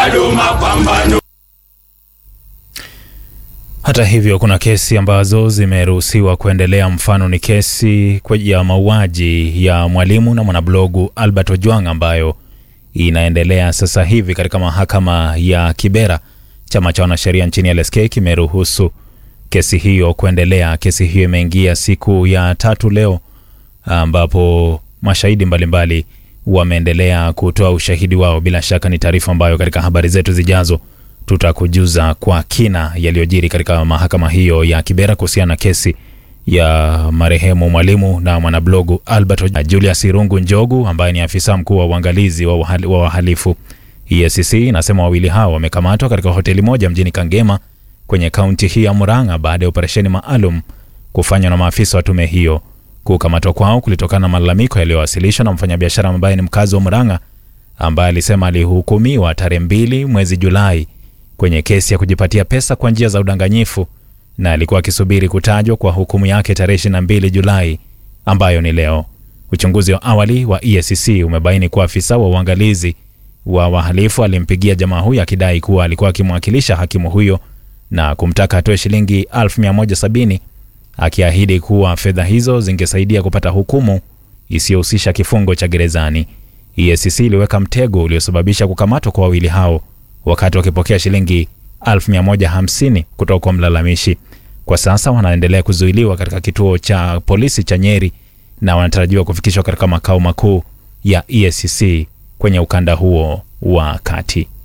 bado mapambano. Hata hivyo kuna kesi ambazo zimeruhusiwa kuendelea. Mfano ni kesi ya mauaji ya mwalimu na mwanablogu Albert Ojwang ambayo inaendelea sasa hivi katika mahakama ya Kibera. Chama cha wanasheria nchini LSK kimeruhusu kesi hiyo kuendelea. Kesi hiyo imeingia siku ya tatu leo, ambapo mashahidi mbalimbali wameendelea kutoa ushahidi wao. Bila shaka ni taarifa ambayo katika habari zetu zijazo tutakujuza kwa kina yaliyojiri katika mahakama hiyo ya Kibera kuhusiana na kesi ya marehemu mwalimu na mwanablogu Albert Julius Irungu Njogu ambaye ni afisa mkuu wa uangalizi wa wahalifu. EACC inasema wawili hao wamekamatwa katika hoteli moja mjini Kangema kwenye kaunti hii ya Murang'a baada ya operesheni maalum kufanywa na maafisa wa tume hiyo. Kukamatwa kwao kulitokana na malalamiko yaliyowasilishwa na mfanyabiashara ambaye ni mkazi wa Murang'a ambaye alisema alihukumiwa tarehe mbili mwezi Julai kwenye kesi ya kujipatia pesa kwa njia za udanganyifu na alikuwa akisubiri kutajwa kwa hukumu yake tarehe 22 Julai ambayo ni leo. Uchunguzi wa awali wa EACC umebaini kuwa afisa wa uangalizi wa wahalifu alimpigia jamaa huyo akidai kuwa alikuwa akimwakilisha hakimu huyo na kumtaka atoe shilingi 1170 akiahidi kuwa fedha hizo zingesaidia kupata hukumu isiyohusisha kifungo cha gerezani. EACC iliweka mtego uliosababisha kukamatwa kwa wawili hao wakati wakipokea shilingi 1150 kutoka kwa mlalamishi. Kwa sasa wanaendelea kuzuiliwa katika kituo cha polisi cha Nyeri na wanatarajiwa kufikishwa katika makao makuu ya EACC kwenye ukanda huo wa kati.